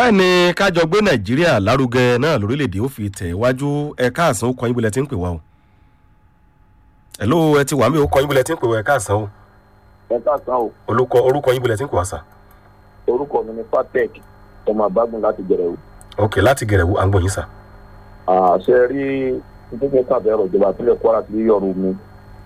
báyìí ni kájọ gbé nàìjíríà lárugẹ náà lórílẹ̀‐èdè ó fi tẹ̀ wájú ẹ̀ka àsán ó kọ́ yín bílẹ̀ tí ń pè wá o. ẹ̀ló ẹ ti wà mí ó kọ́ yín bílẹ̀ tí ń pè wá ẹ̀ka àsán o. ẹ káàsán o olùkọ́ orúkọ yín bílẹ̀ tí ń pè wá sà. orúkọ mi ni fatec ọmọ àbágun láti jẹrẹ o. ok láti gẹ̀rẹ̀ wo à ń gbọ́ yín sà. àṣẹ rí nítorí káàbẹ̀ ọ̀rọ̀ ìjọba ìpínlẹ̀ kwara ti rí ọ̀rọ̀ mi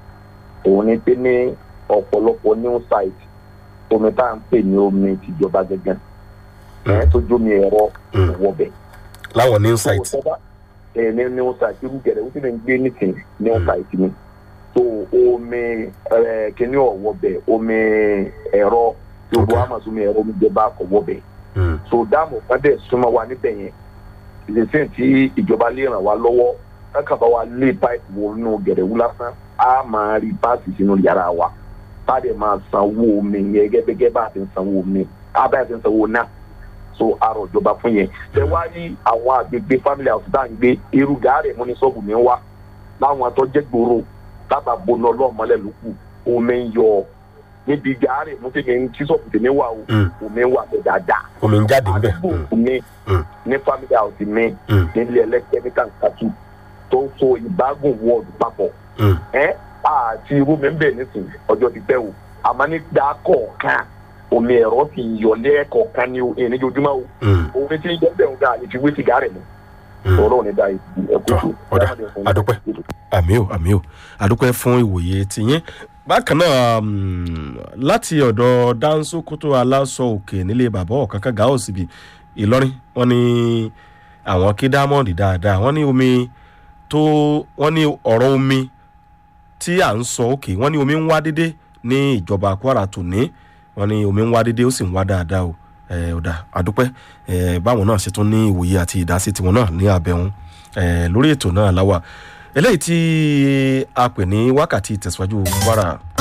òun ni pé ní ọ̀pọ̀lọpọ̀ new site omi tá à ń pè ní omi tìjọba gẹ́gẹ́ ẹ̀ tó jómi ẹ̀rọ Mm. wọ̀bẹ̀. láwọn ní insight. ẹ̀ ní new site irú gẹ̀rẹ́ ó sì lè ń gbé nìsín new site ni so omi ẹ̀ kíní ọ̀wọ̀bẹ̀ omi ẹ̀rọ tí o Okay. bọ́ àmọ̀ sómi ẹ̀rọ omi jẹba ọ̀wọ̀bẹ̀ Mm. so dáàmú kan dẹ̀ súnmọ́ wa níbẹ̀ yẹn ìdísìn tí ìjọba lè ràn wá lọ́wọ́ kákan bá wa lé páìpù wọnú gẹ̀rẹ́wú lásán á máa rí páàsì sínú yàrá wa bá dẹ̀ máa sanwó omi yẹn gẹ́gẹ́ bá a ti ń sanwó omi á bá a ti ń sanwó náà so àrò ìjọba fún yẹn tẹ wá rí àwọn àgbègbè family house tá à ń gbé irú gàárẹ̀ mú ní sọ́ọ̀bù mi wá láwọn àtọ́jẹ́ gbòòrò tábà boná ọlọ́ọ̀mọlẹ̀ lókù omi ń yọ níbi gàárẹ̀ mú tèmi ń tí sọ́ọ̀bù tèmi wà o Mm. omi wà bẹ́ẹ̀ dáadáa omi ń jáde ńbẹ. àdúgbò mi Mm. ní family house mi Mm. nílé ẹlẹ́kẹ́míkà kàtú tó ń so ìbágùn wọ́ọ̀dù papọ̀ Mm. ẹ́ àti irú mi ń bẹ̀ nísìnyí ọjọ́ ti pẹ́ o àmọ́ ní gbà kọ̀ọ̀kan omi ẹ̀rọ ti yọ lẹ́ẹ̀kọ̀ọ̀kan ní o èyí níjojúmọ́ o Mm. omi tí ń jẹ́ bẹ́ẹ̀ ń ga àlejò ìwé ti gàárẹ̀ mu Mm. ọ̀rọ̀ ní da ẹ̀kú Tọ́, ọ̀dà, àdúpẹ́. àmì ò àmì ò àdúpẹ́ fún ìwòye tiyín bákan náà um, láti ọ̀dọ̀ dánṣókótó aláṣọ òkè nílé bàbá ọ̀kánkán gàá òsibì ìlọrin wọn ní àwọn kí dámọ̀dì dáadáa wọn ní omi tó wọn ní ọ̀rọ̀ omi tí à ń sọ òkè wọn ní omi ń wá dédé ní ìjọba kwara tòní wọn ní omi ń wá dédé ó sì ń wá dáadáa o ẹ ọ̀dà àdúpẹ́ ẹ báwọn náà ṣe tún ní ìwòye àti ìdásí tiwọn náà ní abẹ́hùn ẹ lórí ètò náà láwà eléyìí tí a pè ní wákàtí ìtẹ̀síwájú kwara